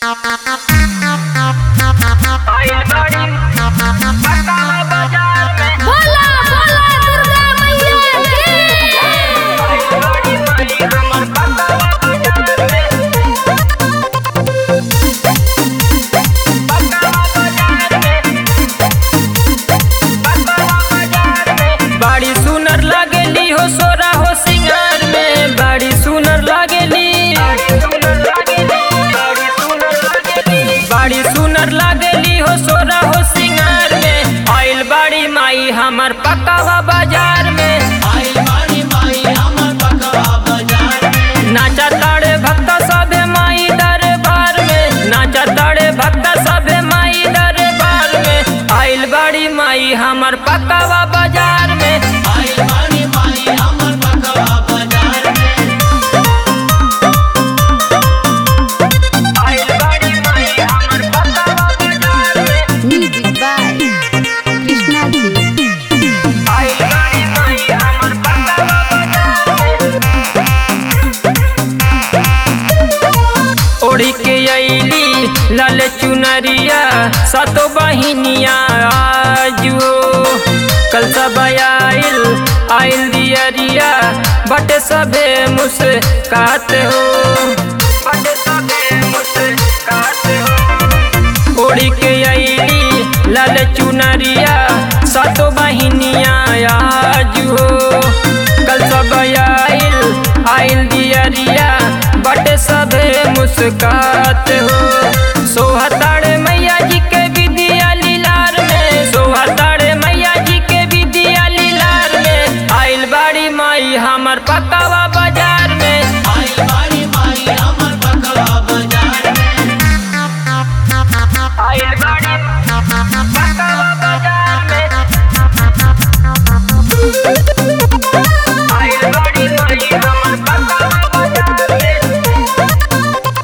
भोला भोला दुर्गा मैया बड़ी सुनर लागेली हो सोरा हो सिंगार में बड़ी सुनर लागेली बड़ी सुनर लागेली हो सोरा हो सिंगार में आइल बड़ी माई हमर पकावा बाजार में नाचा ताड़े भक्त सभे माई दरबार में नाचा ताड़े भक्त सभे माई दरबार में आइल बड़ी माई हमर पकावा बाजार में आइल बड़ी माई हमर पकावा बाजार में म्यूजिक बाय कृष्णा जी आइल बड़ी माई हमर पकावा बाजार में ओढ़ी के अइली लाल चुनरिया सतो बहिनिया आजो कल सब आइल आइल दियरिया बटे सभे मुस्कात हो बटे सभे मुस्कात हो ओढ़ी के अइली लाल चुनरिया सतो बहिनिया आजो कल सब आइल आइल दियरिया बटे सभे मुस्कात हो सोहताड़ मैया जी के विद्या लीलार में सोहताड़ मैया जी के विद्या लीलार में आइल बाड़ी माई हमर पकावा बाजार में आइल बाड़ी पकावा बाजार में आइल बाड़ी माई हमर पकावा बाजार में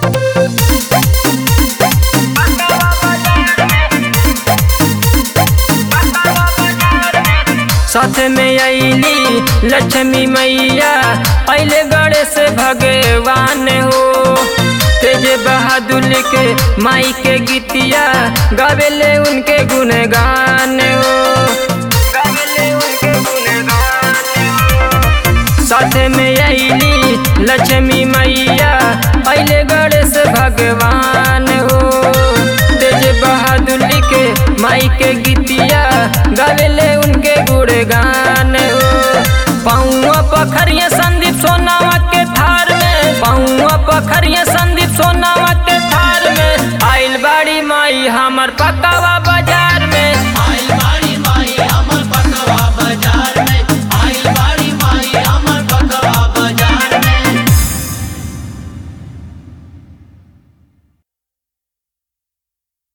साथ में अइली लक्ष्मी मैया अइले गणेश भगवान हो तेज बहादुर के माई के गीतिया गावेले उनके गुणगान हो गावेले उनके गुणगान हो साथ में अइली लक्ष्मी मैया अइले गणेश भगवान हो तेज बहादुर के माई के गीतिया गावेले उनके गुणगान हो पाऊँ पखरिया